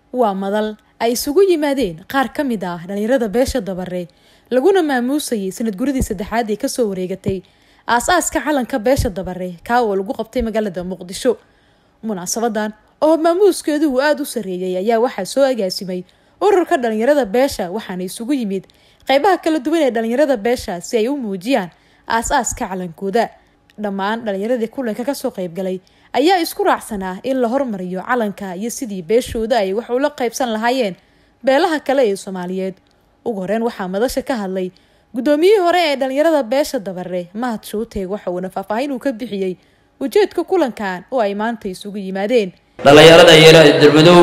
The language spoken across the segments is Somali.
waa madal ay isugu yimaadeen qaar ka mid ah dhalinyarada beesha dabare laguna maamuusayay sanad guradii saddexaad ee kasoo wareegatay aas-aaska calanka beesha dabare kaa oo lagu qabtay magaalada muqdisho munaasabadan oo maamuuskeedu uu aada u sareeyay ayaa waxaa soo agaasimay ururka dhalinyarada beesha waxaana isugu yimid qeybaha kala duwan ee dhalinyarada beesha si ay u muujiyaan aas-aaska calankooda dhammaan dhalinyaradii kulanka kasoo qeybgalay ayaa isku raacsanaa in la hormariyo calanka iyo sidii beeshooda ay wax ula qeybsan lahaayeen beelaha kale ee soomaaliyeed ugu horeyn waxaa madasha ka hadlay guddoomiyihii hore ee dhalinyarada beesha dabare mahad shuuteeg waxa uuna faahfaahin uu ka bixiyey ujeedka kulankan oo ay maanta isugu yimaadeen dhalinyarada yara dermadow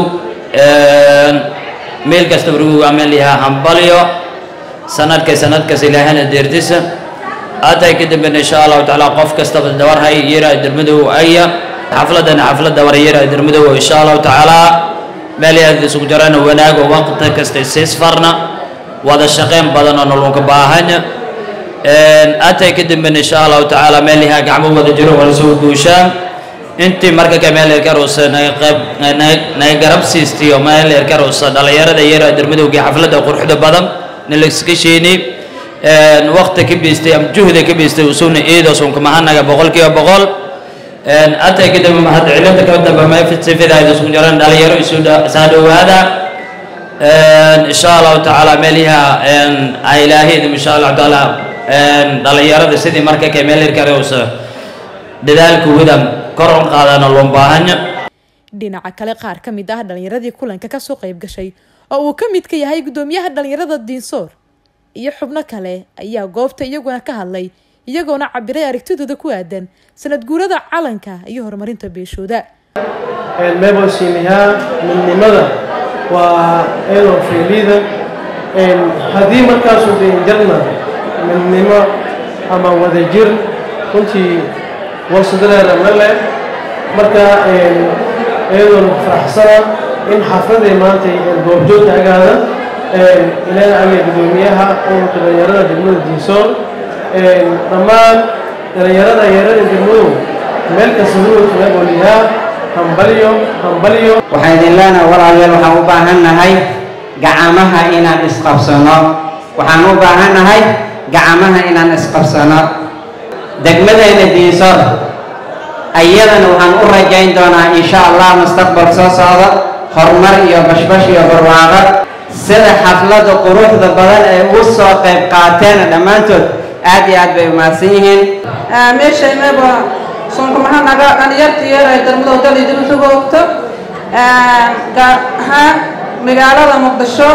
meel kasta wargu ameen yahaa hambalyo sanadka sanadkas ilaahana deerdisa hadday ka dambeyn insha allahu tacaala qof kastaba dabarhay yara dermadow aya xafladana xaflad dabar yara dermadow insha allahu tacaala meel aad isugu jarana wanaag oo waqti kasta isisfarna wada shaqeyn badan oo nolonka baahan hadday ka dambeyn insha allahu tacaala meel yahaa gacmo wada jiro wala soo guushaan intii marka ka meel erkarusa naga qayb naga garab siistiyo meel erkarusa dhalinyarada yara dermadowgii xafladda quruxda badan nalaska sheeni waqti ka biistay ama juhda ka biistay usuna iidoosunka mahanaga boqolkiiba boqol atay ka dambe mahad cilinta ka dambe ma sifidaayda isku jaran dhalinyaro isu saa dhowaada insha allahu tacaala meelyaha ay ilaahayda insha allahu tacaala dhalinyarada sidii marka ka meel erkarusa dadaalka wadan kor u qaadana loo baahanya dhinaca kale qaar ka mid ah dhalinyaradii kulanka kasoo qeyb gashay oo uu ka mid ka yahay guddoomiyaha dhalinyarada diinsoor iyo xubno kale ayaa goobta iyaguna ka hadlay iyagoona cabiray aragtidooda ku aadan sanad guurada calanka iyo horumarinta beeshooda mebosiinayaa midnimada waa eedoo faylida haddii markaasu deinjarna midnimo ama wadajir runtii warsadaleeda male marka iyadoon faraxsana in xafladii maanta goobjoogta agaada ilaaha aya guddoomiyaha ururka dhalinyarada degmada diisoon dhammaan dhalinyarada yarada degmadu meel kasta huwalkala oliyaa hambalyo hambalyo waxaan idin leenahay walaalayaal waxaan u baahan nahay gacamaha inaan isqabsano waxaan u baahan nahay gacamaha inaan isqabsano degmadeena diisoor ayadana waxaan u rajayn doonaa insha allah mustaqbal soo socda horumar iyo bashbash iyo barwaaqo sida xafladda quruxda badan ay u soo qayb qaateen dhammaantood aad iyo aad bay umahadsan yihiin meeshaynaba sunkumahanaga dhalinyarta yar ay darmadow dal idin usugoogto gaar ahaan magaalada muqdisho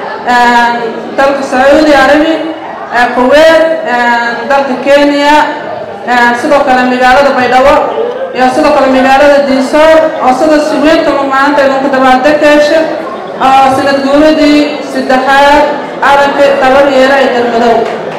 dalka sacuudi arabi kuweyt dalka kenya sidoo kale magaalada baydhabo iyo sidoo kale magaalada diisoor oo sida siweynka maanta idinku dabaaldekeesha oo sanad guuradii saddexaad calanka tabar yeera ee darmadow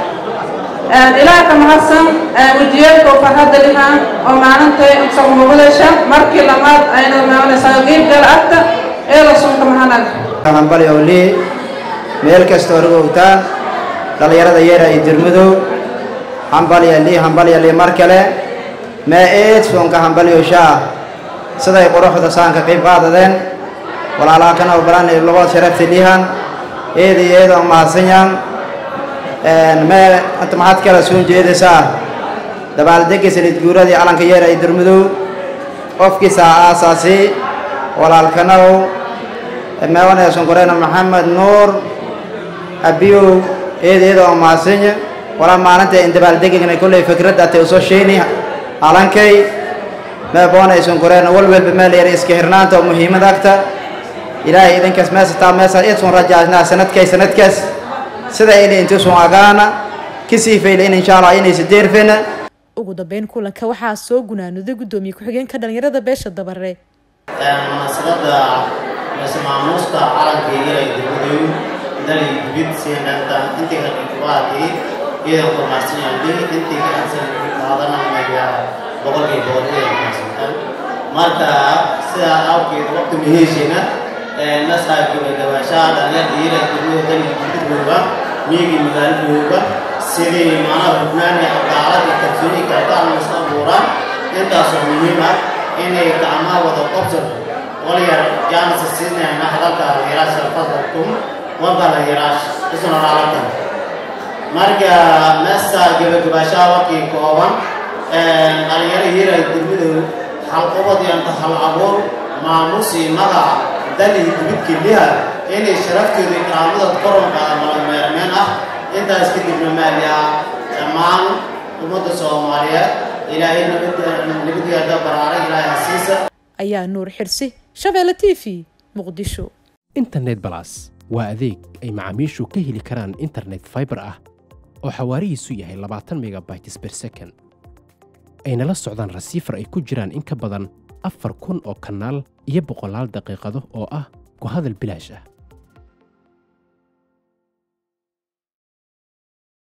ilaah ka mahadsan wejiyeedka oo farxadda lihaan oo maalintay isagu muqdisho markii lamaad ayna maalinaysaa qiibgal agta ee la sunka mahanaga hambalyo lii meel kasta orgowtaan dhalinyarada yeera iyo dirmadow hambalya lii hambalya lii mar kale mee eed soonka hambalyoshaa siday quruxda saanka qiib qaadadeen walaalaha kana baranay labada sharafta liihan eeda iyo eeda mahadsanyan mee anta maxaad kala soo jeedaysaa dabaaldega sanad guuradii calanka yeera iyo dirmadow qofkiisa aasaasi walaalkanow meewanayson koreyna maxamed nuur abiyow eeda eeda oo mahadsanya walaa maalinta in dabaaldegagna kolley fikradda atay usoo sheeni calankay meeboonayson koreyna walwalba meel yar iska hirnaanta oo muhiimad agta ilaahay idinkaas meesataa meesa idsun rajaasnaa sanadkay sanadkaas sida ili intusun agaana kasii fayla in insha allah inaysa deerfena ugu dambeyn kulanka waxaa soo gunaanuday guddoomiye ku-xigeenka dhalinyarada beesha dabare munaasabada mase maamuusta calanka iyo degmadow dali dibid siinanta intii ka qiibqaatay iyadan kormaarsanyahay intii ka ansan qaadanaya boqolkii boqol iyadan kormaarsantaan marka sidaa awgeed waqti muhiishina nasaakibay gabaashaha dhalinyarda iyada degmada dali dibidooga miyigii magaaladooga sidii macnaha hubnaan iyo cadaalad iyo kalsooni kaltaan isla abuuraan intaasoo muhiim ah inay gacmaha wada qabsan walyar jaanisa siinayna hadalka yaraasha fadalkum wabala yaraash isna raalatan marka meesta gabagabashaa wakii kooban dhalinyaro hiray degmadow halqubad yanta hal abuur maamusi magaca dali dibidki liha inay sharaftooda ikraamada koronka malameermeen ah intaas kadibna maaliya dhammaan ummadda soomaaliyeed ilaahay nabadgeeda baraara ilaahay hasiisa ayaa nuur xirsi shabeelle t v muqdisho internet balas waa adeeg ay macaamiishu ka heli karaan internet fiber ah oo xawaarihiisu yahay labaatan megabytes per second ayna la socdaan rasiifar ay ku jiraan in ka badan afar kun oo kanaal iyo boqolaal daqiiqado oo ah ku hadal bilaash ah